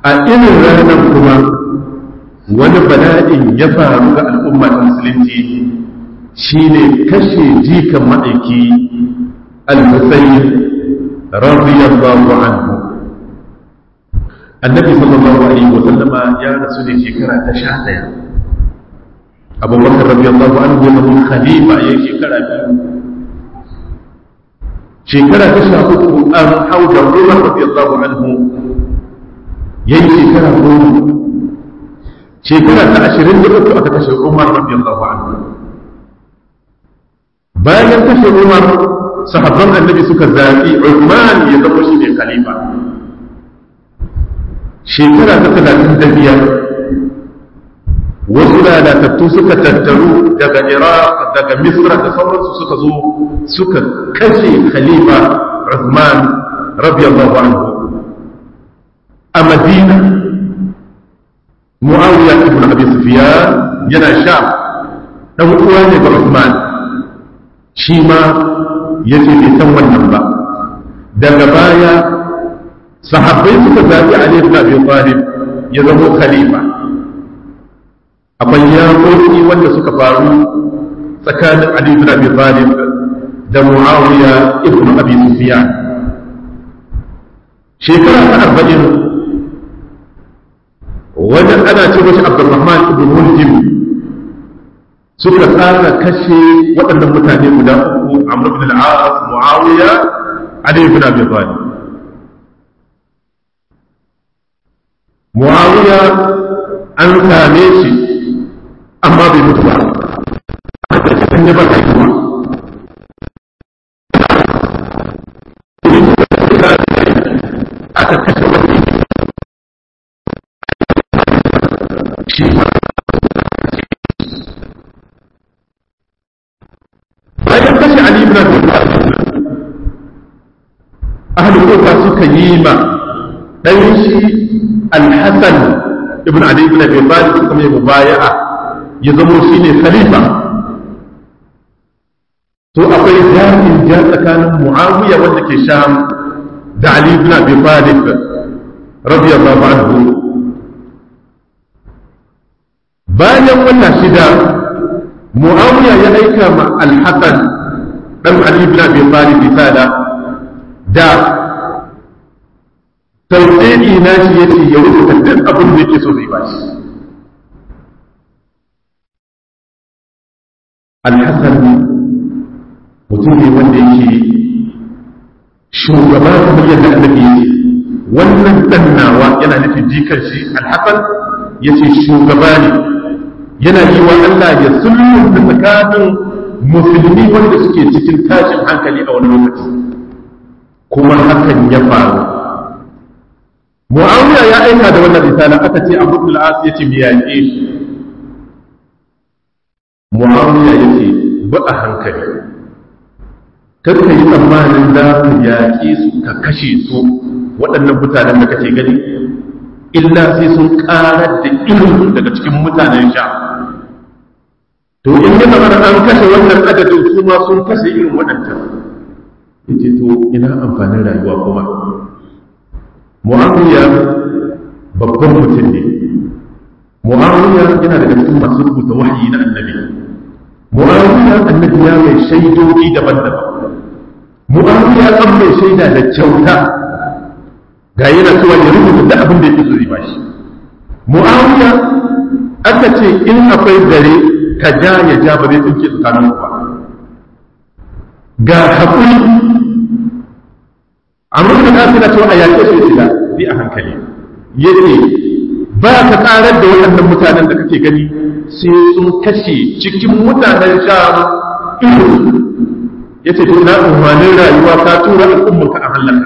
a irin ranar kuma wani bala'in ya faru ga al'umma ta musulunci shine kashe jikan ma'aiki al-husayn radiyallahu anhu annabi sallallahu alaihi wa sallama ya rasu ne shekara ta sha ɗaya abubakar radiyallahu anhu ya zama khalifa ya shekara biyu shekara ta sha uku an hau da umar radiyallahu anhu ya yi shekara goma shekara ta ashirin da uku aka kashe umar radiyallahu anhu bayan kashe umar sahabban annabi suka zaɓi Uthman ya zama shi ne khalifa shekara ta talatin da biyar wasu lalatattu suka tattaru daga iraq daga misra da sauransu suka zo suka kashe khalifa Uthman radiyallahu anhu a madina muawiya ibn abi sufyan yana sha dan uwa ne ga Uthman shi ma ya ce bai san wannan ba daga baya sahabbai suka zaɓi Ali ibn Abi Talib ya zama khalifa akwai yaƙoƙi wanda suka faru tsakanin Ali ibn Abi Talib da Muawiya ibn Abi Sufyan shekara ta arba'in wajen ana ce mashi Abdulrahman ibn Muljim suka tsara kashe waɗannan mutane guda uku Amr ibn al-As Muawiya Ali ibn Abi Talib Muawiya an same shi amma bai mutu ba an yi ba haihuwa aka kashe wani shi ma bayan kashe Ali ibn Abi Talib ahli kufa suka yi ma dan shi Al-Hasan ibn Ali ibn Abi Talib suka mai mubaya'a ya zama shine khalifa to akwai jami'in ja tsakanin Muawiya wanda ke Sham da Ali ibn Abi Talib radiyallahu anhu bayan wannan shida muawiya ya aika ma al-hasan dan ali ibn abi talib risala da tauhidi na shi yace ya rubuta duk abin da yake so zai bashi al-hasan mutum ne wanda yake shugaba kamar yadda annabi yake wannan dan nawa yana nufin jikar shi al-hasan yace shugaba ne yana yi wa Allah ya sulhunta tsakanin musulmi wanda suke cikin tashin hankali a wani lokaci kuma hakan ya faru Muawiya ya aika da wannan risala aka ce Abu al-As ya ce yaƙe shi Muawiya ya ce ba a hankali kar ka yi tsammanin za ku yaƙe su ka kashe su waɗannan mutanen da kake gani illa sai sun ƙarar da irin daga cikin mutanen sha to in yi zama an kashe wannan adadin su ma sun kashe irin waɗancan yace to ina amfanin rayuwa kuma mu'awiya babban mutum ne mu'awiya yana daga cikin masu rubuta wahayi na annabi mu'awiya annabi ya mai shaidoji daban-daban mu'awiya an mai shaida da kyauta ga yana cewa ya rubuta da abin da yake so zai bashi mu'awiya aka ce in akwai gare ka ja ya ja ba zai tsinke tsakanin ku ba ga haƙuri amma da ka na cewa a yaƙe su da bi a hankali yace ba ka karar da waɗannan mutanen da kake gani sai sun kashe cikin mutanen sham ido yace to na umarnin rayuwa ka tura al'ummanka a halaka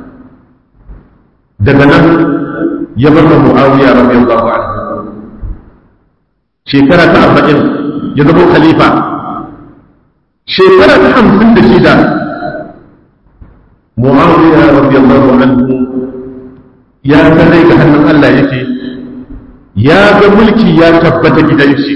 daga nan ya bar da mu'awiya radiyallahu anhu shekara ta arba'in ya zama khalifa shekara ta hamsin da shida mu'awiya radiyallahu anhu ya sanar ga hannun Allah yake ya ga mulki ya tabbata gidan shi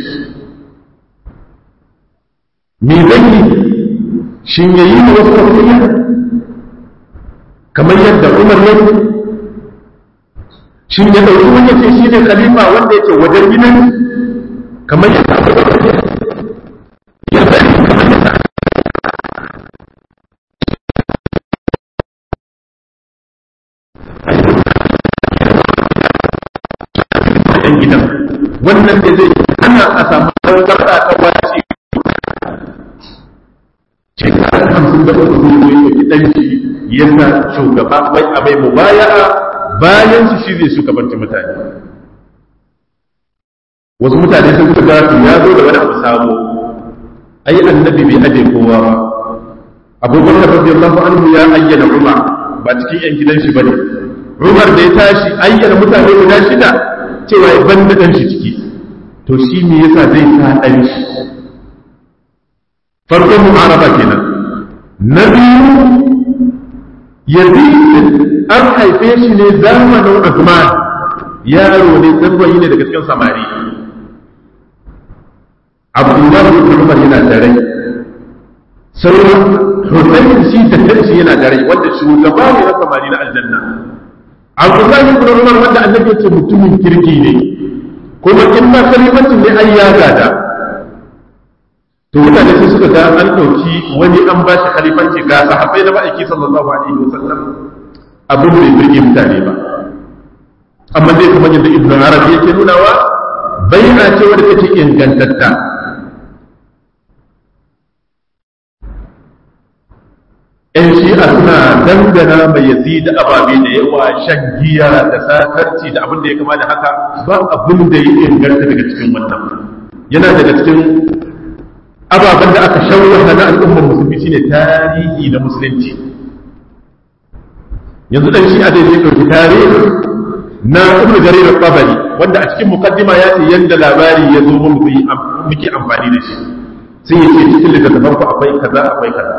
me zai yi shin yayi da wasu wasiya kamar yadda Umar ya shi ya ɗauki wani ce shi ne khalifa wanda yake wajen gidan kamar yadda ya bari kamar yadda yan gidan wannan da zai hana a samu tangarɗa ta wace shekara hamsin da uku ne ya ɗauki ɗan shi yana shugaba wai a mai mubaya'a bayan su shi zai shugabanci mutane wasu mutane sun kuka ga ya zo da wani abu sabo ai annabi bai aje kowa ba abubakar radiyallahu anhu ya ayyana umar ba cikin yan gidan shi bane umar da ya tashi ayyana mutane guda shida cewa ya banda dan shi ciki to shi me yasa zai sa dan shi farkon mu'araba kenan na biyu yazid an haife shi ne zamanin Uthman yaro ne zarwayi ne daga cikin samari Abdullahi ibn Umar yana da rai sauran Hussein shi da kanshi yana da rai wanda shugaba ne na samari na aljanna Abdullahi ibn Umar wanda annabi ya ce mutumin kirki ne kuma in ma kalimatin ne ai ya gada to mutane sai suka ga an ɗauki wani an ba shi khalifanci ga sahabbai na ma'aiki sallallahu alaihi wasallam abin bai birge mutane ba amma dai kamar yadda ibn arabi yake nunawa bai'a ce wadda take ingantatta ‘yan shi'a suna dangana mai yazid ababe da yawa shan giya da sakarci da abin da ya kama da haka ba abin da ya inganta daga cikin wannan yana daga cikin ababen da aka shawara na al'ummar musulmi shine tarihi na musulunci yanzu dan shi a dai zai ɗauki tarihi na ibnu jarir al-tabari wanda a cikin mukaddima ya ce yanda labari ya zo mu muke amfani da shi sai ya ce cikin littattafan ku akwai kaza akwai kaza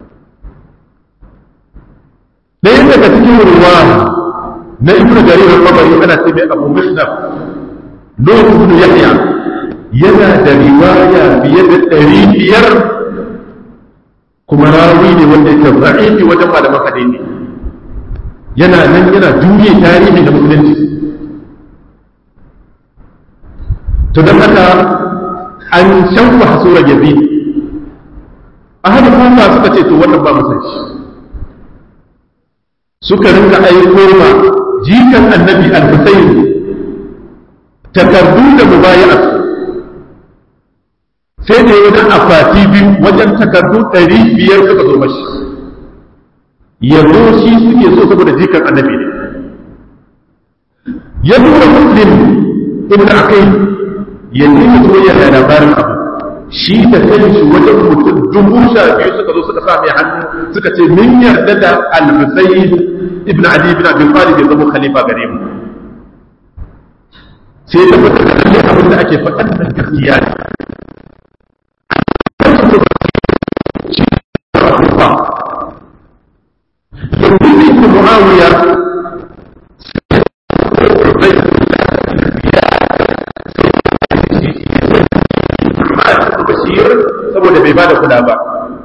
ɗaya daga cikin ruwa na ibnu jarir al-tabari ana ce mai abu musnaf nuh ibn yahya yana da riwaya fiye da ɗari biyar kuma rawi ne wanda yake za'ifi wajen malaman hadisi yana nan yana juye tarihi da musulunci to don haka an shanku hasura yabi a hada kuma suka ce to wannan ba musan shi suka rinka aiko ma jikan annabi al-husayn takardu da mubayi'a sai da wajen akwati biyu wajen takardu ɗari biyar suka zo mashi yanzu shi suke so saboda jikan annabi ne ya nuna muslim ibn akai ya nuna so ya da labarin abu shi da kanshi wajen mutum dubu sha biyu suka zo suka sa mai hannu suka ce min yarda da al-husayn ibn ali ibn abi talib ya zama khalifa gare mu sai da mutum da abin da ake faɗan nan gaskiya ne يزيد بن معاوية bashir saboda bai bada kula ba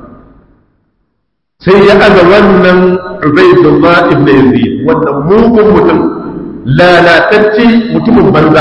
sai ya aza wannan ubaidullah ibn yazid wannan mugun mutum lalatacce mutumin banza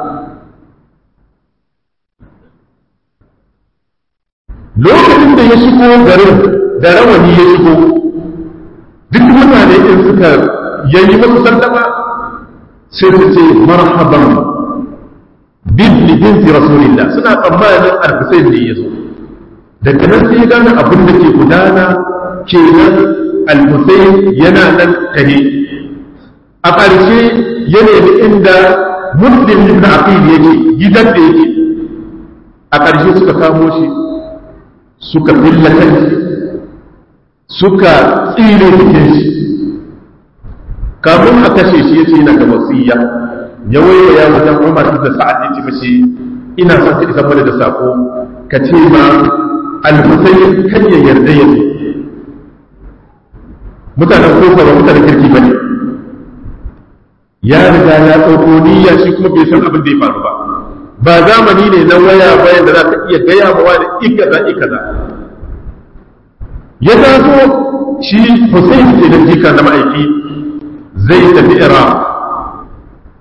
lokacin da ya shigo garin da rawani ya shigo duk mutane in suka yayi musu sallama sai su ce marhaban bibli binti rasulillah suna tsammanin al-husayn ne yazo daga nan sai gane abin da ke gudana kenan al-husayn yana nan tahe a ƙarshe ya nemi inda muslim ibn aqil yake gidan da yake a ƙarshe suka kamo shi suka filla kanshi suka tsire jikin shi kafin a kashe shi yace yana da wasiya ya waiwaya wajen Umar da Sa'ad yace mashi ina son ka isa mana da sako ka ce ma al-Husayn kan ya yarda ya zo mutanen kofa ba mutanen kirki bane ya riga ya ɗauko niyya shi kuma bai san abin da ya faru ba ba zamani ne na waya bayan da za ka iya gaya ma wani ikaza ikaza ya taso shi Hussein ke da jika na ma'aiki zai tafi Iraq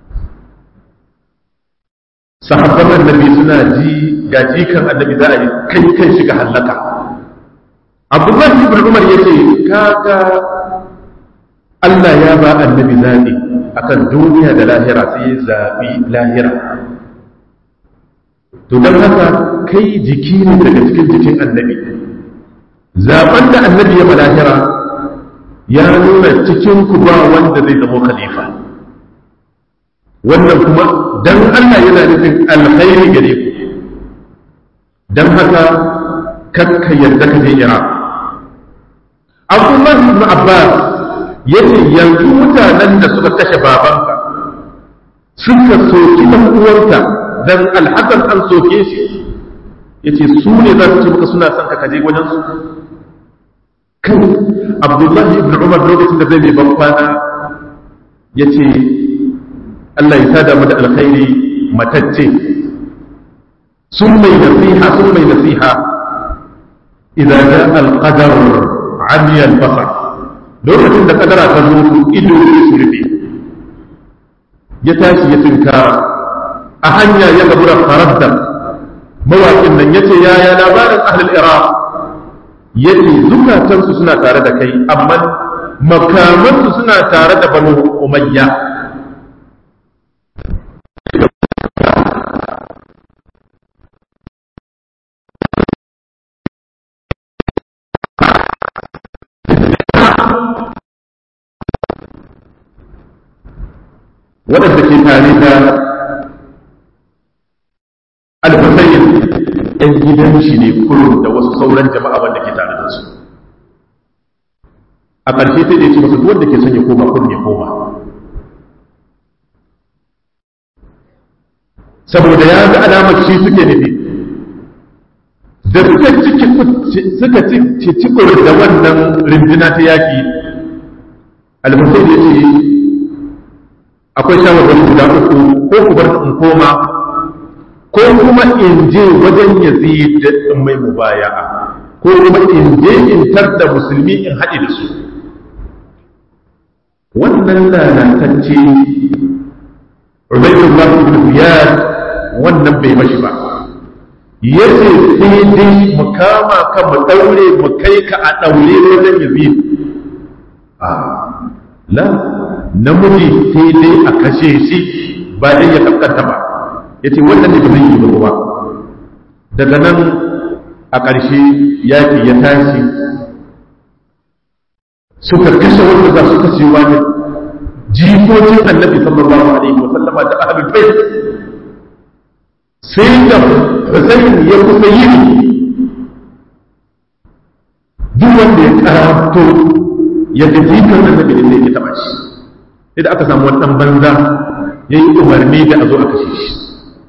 annabi suna ji ga jikan annabi za a yi kai kai shiga hallaka abdullahi ibn umar ya ce kaga Allah ya ba annabi zaɓi akan duniya da lahira sai ya zaɓi lahira to don haka kai jiki ne daga cikin jikin annabi zaɓen da annabi ya ba lahira ya nuna cikin ku ba wanda zai zama khalifa wannan kuma dan Allah yana nufin alkhairi gare ku dan haka kakka yarda ka je Iraq Abdullah ibn Abbas yace yanzu mutanen da suka kashe babanka suka soki dan uwanka dan alhasan an soke shi yace su ne za su ce maka suna son ka kaje wajen su kan Abdullahi ibn Umar lokacin da zai mai ban kwana yace Allah ya sada mu da alkhairi matacce sun mai nasiha sun mai nasiha idan ja alqadar amiya albasar lokacin da kadara ta zo ido ne su rufe ya tashi ya tunkara a hanya ya gabura faradda mawaƙin nan yace yaya labarin ahlul iraq yace zukatansu suna tare da kai amma makamansu suna tare da banu umayya waɗanda ke tare da alfasayin ‘yan gidan shi ne kurum da wasu sauran jama'a wanda ke tare da su a ƙarshe sai da ya ce masu duk wanda ke son ya koma kurum ya koma saboda ya ga alamar shi suke nufi da suka ciki suka ci cikur da wannan rindina ta yaƙi alfasai ya ce akwai shawarwari guda uku ko ku bar in koma ko kuma in je wajen yazid in mai mubaya'a ko kuma in je in da musulmi in haɗe da su wannan lalatacce Ubaydullah ibn Ziyad wannan bai mashi ba yace sai dai mu kama ka mu daure mu kai ka a daure wajen yazid a la namiji sai dai a kashe shi ba dai ya kaskanta ba ya ce wannan ne ba zai yi ba kuma daga nan a ƙarshe yaƙi ya tashi suka kashe wanda za su kashe wani jikokin annabi sallallahu alaihi wa sallama da ahlul bait sai da Hussein ya kusa yi duk wanda ya karato ya ga jikan annabi ne yake taba shi sai da aka samu wani ɗan banza ya yi umarni da a zo a kashe shi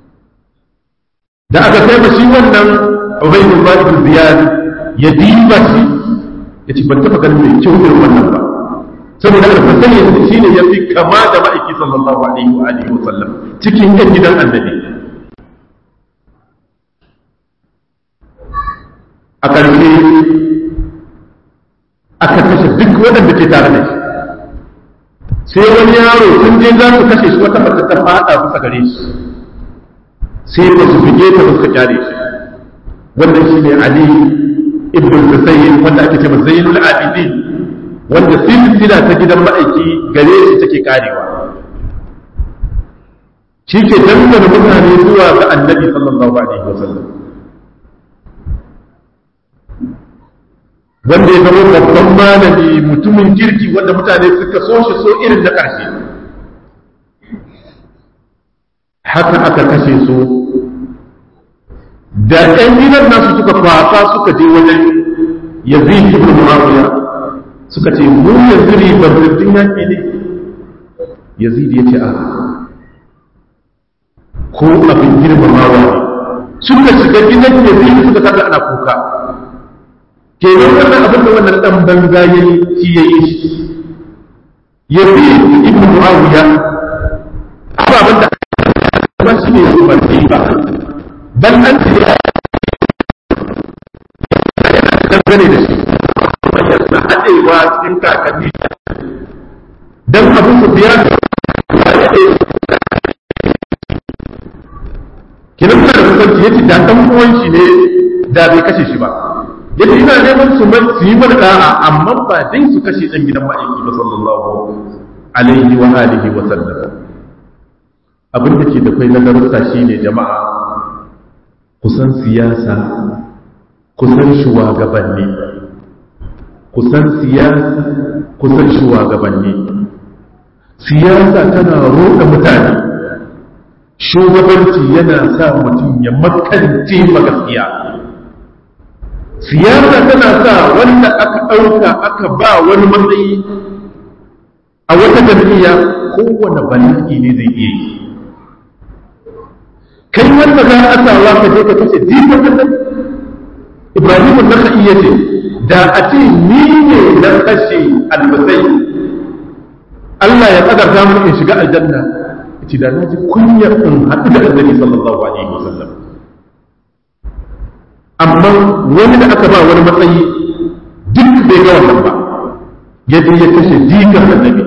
da aka kai shi wannan ubaidul ibn ziyad ya diba shi ya ce ban taɓa ganin mai kyau irin wannan ba saboda alfasan ya shi ne ya fi kama da ma'aiki sallallahu alaihi wa alihi wa sallam cikin yan gidan annabi a ƙarshe aka kashe duk waɗanda ke tare da shi sai wani yaro sun je za su kashe shi wata mace ta fada kusa gare shi sai ba su fige ta ba suka kyale shi wannan shi ne ali ibn husayn wanda ake cewa zainul abidin wanda silsila ta gidan ma'aiki gare shi take karewa shi ke dangana mutane zuwa ga annabi sallallahu alaihi wasallam wanda ya zama babban malami mutumin kirki wanda mutane suka so shi so irin da ƙarshe haka aka kashe su da ɗan gidan nasu suka kwasa suka je wajen yazid ibn muawiya suka ce mu yanzu ribar zirdin yaƙi ne yazid ya ce a ko abin girmamawa ne suka shiga gidan yazid suka kada ana kuka kenan wannan abin da wannan dan banza ya yi shi ya yi shi ya fi ibn muawiya ababen da ba shi ne su ban ba ban an ce ya dangane da shi kuma ya suna haɗewa cikin kakanni dan abin su biya da ya haɗe kenan kusanci yace da dan uwan shi ne da bai kashe shi ba yace ina neman su su yi mana da'a amma ba dai su kashe dan gidan ma'aiki ba sallallahu alaihi wa alihi wa sallam abin da ke da kai na darussa shine jama'a kusan siyasa kusan shugabanni kusan siyasa kusan shugabanni siyasa tana roɗa mutane shugabanci yana sa mutum ya makance magaskiya siyasa tana sa wanda aka ɗauka aka ba wani matsayi a wata jam'iyya kowane bala'i ne zai iya yi kai wanda za a sawa ka je ka kace jifar da ibrahim na ka iya ce da a ce ni ne na kashe albasai Allah ya kadarta mun in shiga aljanna ce da na ji kunyar in haɗu da annabi sallallahu alaihi wasallam amma wani da aka ba wani matsayi duk bai ga wannan ba ya je ya kashe jikan annabi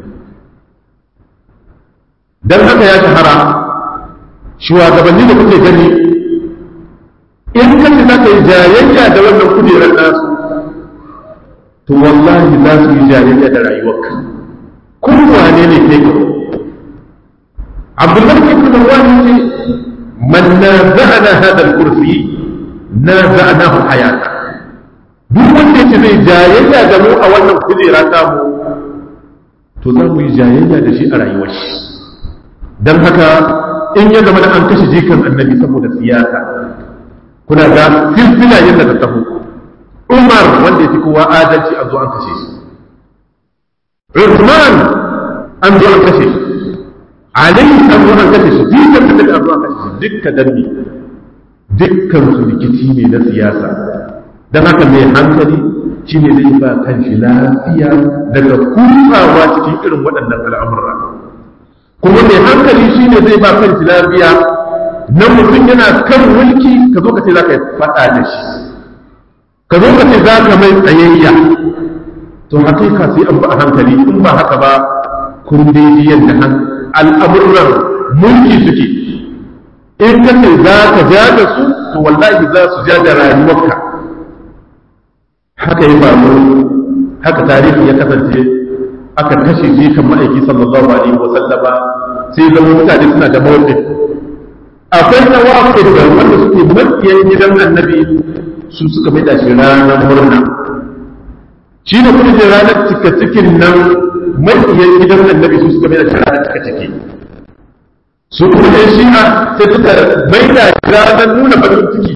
dan haka ya shahara shugabanni da kuke gani in kace za ka yi jayayya da wannan kujerar nasu to wallahi za su yi jayayya da rayuwarka kun wane ne kai ka abdullahi ibn marwan ce man naza'ana hada al-kursi naza'nahu hayata duk wanda yake zai jayayya da mu a wannan kujera ta mu to za mu yi jayayya da shi a rayuwar shi dan haka in ya zama da an kashe jikan annabi saboda siyasa kuna ga silsila yadda ta taho umar wanda ya fi kowa adalci an zo an kashe shi Uthman an zo an kashe shi Ali an zo an kashe shi jikan annabi an zo an kashe shi dukka danni dukkan su rikici ne na siyasa dan haka mai hankali shine zai ba kanshi lafiya daga kusawa cikin irin waɗannan al'amura kuma mai hankali shine zai ba kanshi lafiya na mutum yana kan mulki ka zo ka ce za ka faɗa da shi ka zo ka ce za ka mai tsayayya to hakika sai an ba a hankali in ba haka ba kun daidai yadda al'amuran mulki suke in ka ce za ka ja da su to wallahi za su ja da rayuwarka haka yi faru haka tarihi ya kasance aka kashe shi kan ma'aiki sallallahu alaihi wa sallama sai zama mutane suna da mawqif akwai na waqif da wanda suke makiyan gidan annabi su suka mai da shi ranar murna shi ne kuma da ranar cika cikin nan makiyan gidan annabi su suka mai da shi ranar cika ciki su kuma da shi'a sai suka mai da shi ranar nuna bakin ciki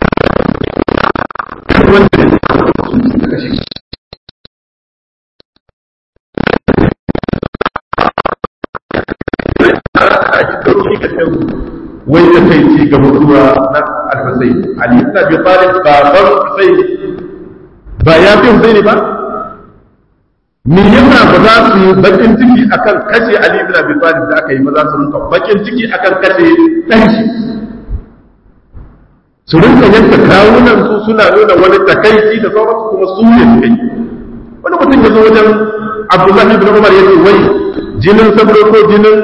wanda su suka kashe shi wai da kai ci ga mutuwa na al-Husayn Ali ibn Abi Talib baban Husayn ba ya fi Husayn ba me yasa ba za su yi bakin ciki akan kashe Ali ibn Abi Talib da aka yi ba za su rinka bakin ciki akan kashe dan shi su rinka yanka kawunan su suna nuna wani takaici da sauransu kuma su ne su kai wani mutum ya zo wajen Abdullahi ibn Umar ya ce wai jinin sabro ko jinin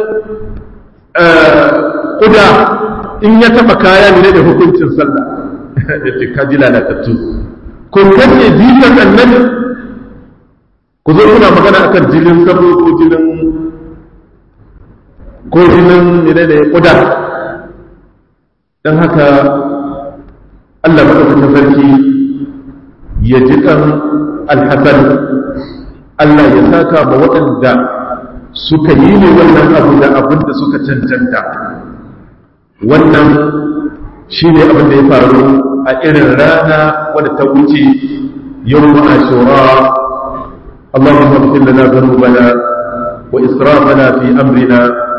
kuda in ya taba kaya ne da hukuncin sallah ya ce ka ji lalatattu ko kace jikan annabi ku zo kuna magana akan jinin sabo ko jinin ko jinin ne da kuda dan haka Allah madaukakin sarki ya ji kan alhasan Allah ya saka ma waɗanda suka yi ne wannan abu da abin da suka cancanta wannan shi ne abin da ya faru a irin rana wadda ta wuce yau ashura اللهم اغفر لنا ذنوبنا وإسرافنا في أمرنا